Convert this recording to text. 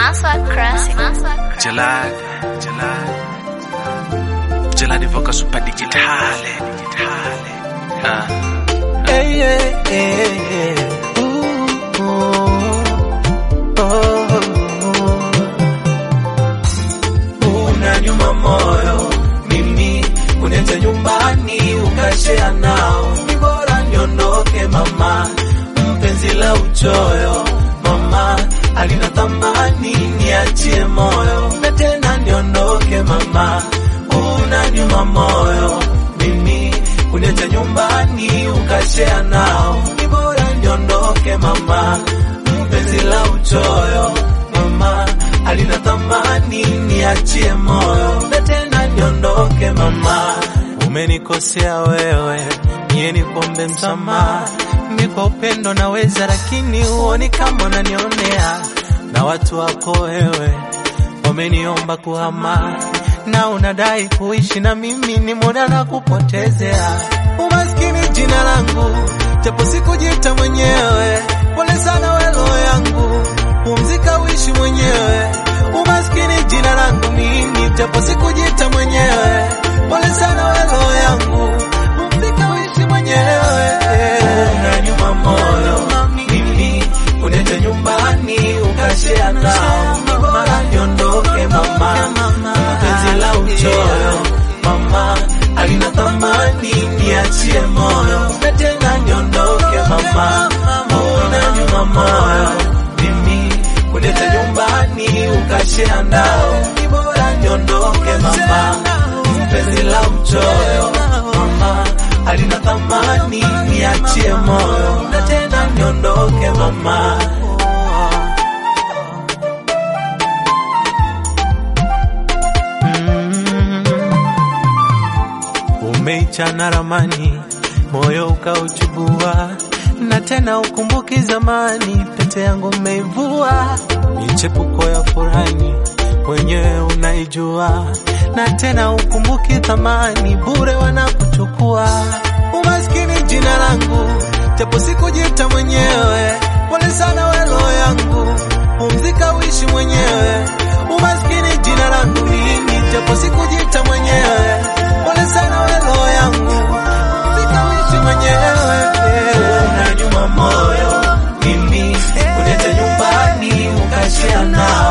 Maswa Classic. Jalad, Jalad, Jalad evoca super digitale, digitale. Ah. Hey, hey, hey, hey. Ooh, ooh, oh. Unanyuma moyo mimi kunete nyumbani ukashea nao, ni bora niondoke mama, mpenzi la uchoyo mama alina thamani, niachie moyo na tena niondoke mama, unanyuma moyo mimi kunete nyumbani ukashea nao, ni bora niondoke mama, mpenzi la uchoyo mama alina thamani, niachie moyo na tena niondoke mama, umenikosea wewe, niye nikuombe msamaha, mi kwa upendo naweza, lakini huoni kama unanionea, na watu wako wewe wameniomba kuhama na unadai kuishi na mimi, ni muda na kupotezea. Umaskini jina langu, japo sikujita mwenyewe. Pole sana we roho yangu, pumzika uishi mwenyewe. Umaskini jina langu mimi, japo sikujita mwenyewe. Pole sana we roho yangu, pumzika uishi mwenyewe. Unanyuma moyo mimi, unete nyumbani ukashea nao, ni bora niondoke mama, penzi la uchoyo mama alina thamani, niachie moyo na tena niondoke mama, una nyuma moyo mimi kuleta nyumbani ukashea ndao, ni bora niondoke mama, penzi la uchoyo mama alina thamani, niachie moyo na tena niondoke mama. Umeichana ramani, moyo ukauchubua, na tena ukumbuki zamani, pete yangu umeivua, michepuko ya furani mwenyewe unaijua, na tena ukumbuki thamani, bure wanakuchukua. Umaskini jina langu, japo sikujita mwenyewe, pole sana we roho yangu, pumzika uishi mwenyewe. Umaskini jina langu mimi, japo sikujita mwenyewe, pole sana we roho yangu, pumzika uishi mwenyewe. Una nyuma moyo mimi, kuleta nyumbani ukashia nao